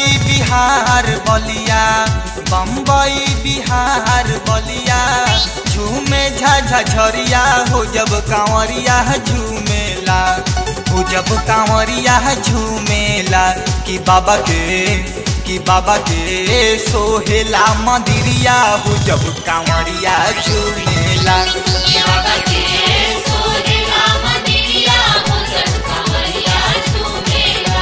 बम्बई बिहार बलिया बम्बई बिहार बलिया झूमे झाझा झरिया हो जब कांवरिया झूमेला हो जब कांवरिया झूमेला कि बाबा के कि बाबा के सोहेला मंदिरिया हो जब कांवरिया झूमेला बाबा के सोहेला मंदिरिया हो जब कांवरिया झूमेला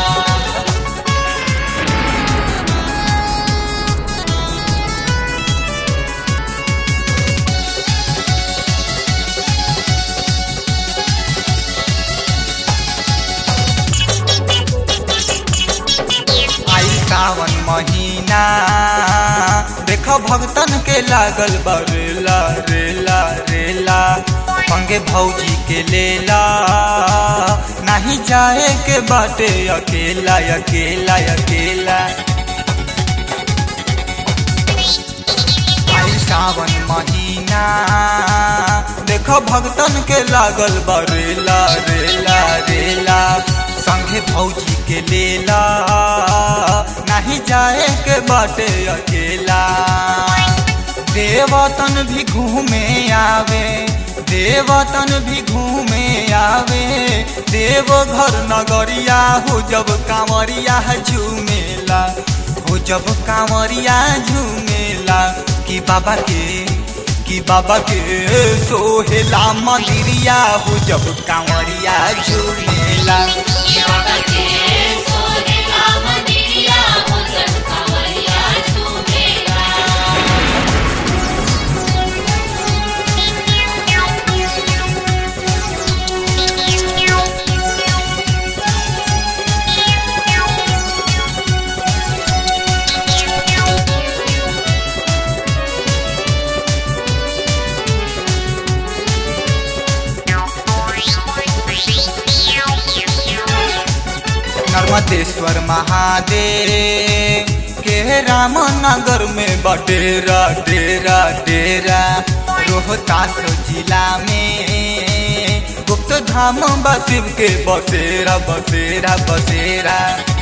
आई सावन महीना देख भक्तन के लागल बा रेला रेला रेला पंगे भौजी के लेला नहीं जाए के बाटे अकेला अकेला अकेला आई सावन महीना देख भक्तन के लागल बा रेला रेला रेला संगे भौजी के लेला नहीं जाए के बाटे अकेला देवतन भी घूमे आवे देवतन भी घूमे आवे देवघर नगरिया हो जब कांवरिया झूमेला हो जब कांवरिया झूमेला कि बाबा के कि बाबा के सोहेला मंदिरिया हो जब कांवरिया झूमेला बाबा के सोहेला मंदिरिया हो जब कांवरिया झूमेला नर्मदेश्वर महादेव के रामनगर में बडेरा डेरा डेरा रोहतास जिला में गुप्त धाम बसिव के बसेरा बसेरा बसेरा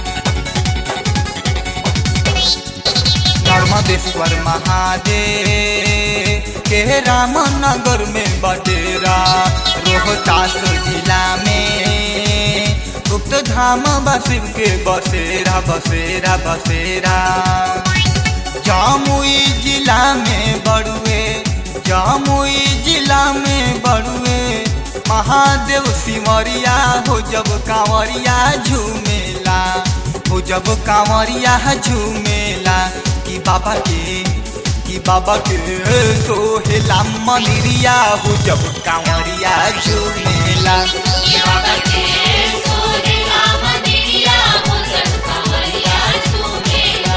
नर्मदेश्वर महादेव के रामनगर में बडेरा रोहतास जिला में गुप्त धाम बसिव के बसेरा बसेरा बसेरा जामुई जिला में बड़ुए जामुई जिला में बड़ुए महादेव सिमरिया हो जब कांवरिया झूमेला हो जब कांवरिया झूमेला कि बाबा के कि बाबा के सोहेला मंदिरिया हो जब कांवरिया झूमेला बाबा के सोहेला मंदिरिया हो जब कांवरिया झूमेला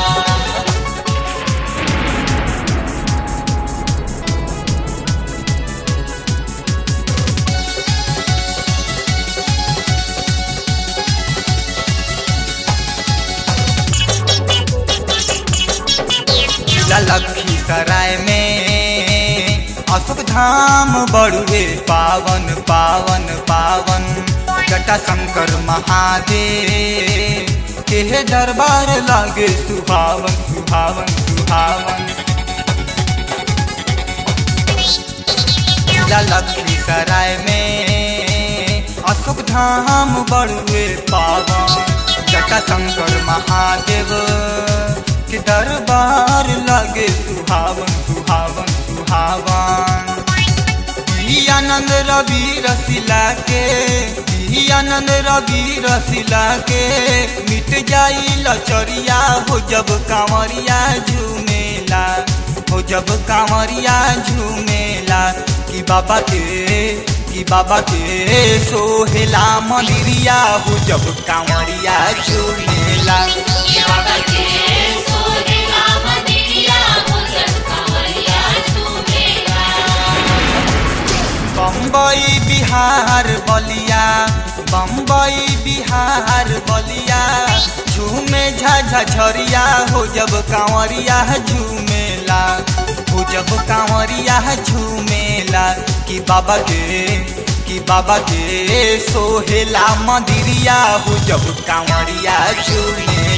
जिला लखीसराय में अशोक धाम बड़ुए पावन पावन पावन जटा शंकर महादेव के दरबार लागे सुहावन सुहावन सुहावन जिला लखीसराय में अशोक धाम बड़ुए पावन जटा शंकर महादेव के दरबार लागे सुहावन सुहावन सुहावन ई आनंद रवि रसिला के ई आनंद रवि रसिला के मिट जाई लचरिया हो जब कांवरिया झूमेला हो जब कांवरिया झूमेला कि बाबा के कि बाबा के सोहेला मंदिरिया हो जब कांवरिया झूमेला बाबा के सोहेला मंदिरिया हो जब कांवरिया झूमेला बम्बई बिहार बलिया बम्बई बिहार बलिया झूमे झाझा झरिया हो जब कांवरिया झूमेला हो जब कांवरिया झूमेला कि बाबा के कि बाबा के सोहेला मंदिरिया हो जब कांवरिया झूमेला